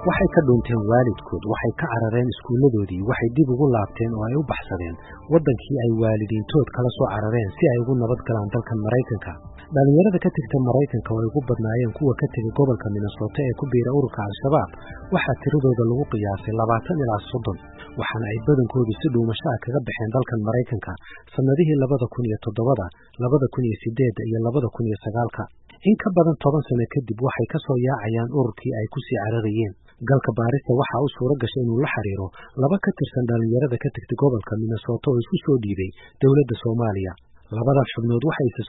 waxay ka dhuunteen waalidkood waxay ka carareen iskuulladoodii waxay dib ugu laabteen oo ay u baxsadeen waddankii ay waalidiintood kala soo carareen si ay ugu nabad galaan dalkan maraykanka dhallinyarada ka tegta maraykanka oo ay ugu badnaayeen kuwa ka tegay gobolka minnesota ee ku biira ururka al-shabaab waxaa tiradooda lagu qiyaasay labaatan ilaa soddon waxaana ay badankoodu si dhuumasho ah kaga baxeen dalkan maraykanka sannadihii labada kun iyo toddobada labada kun iyo sideedda iyo labada kun iyo sagaalka in ka badan toban sano kadib waxay ka soo yaacayaan ururkii ay ku sii cararayeen galka baarista waxaa u suuro gashay inuu la xiriiro laba ka tirsan dhallinyarada ka tegtay gobolka minnesota oo isku soo dhiibay dowladda soomaaliya labadan xubnood waxay isa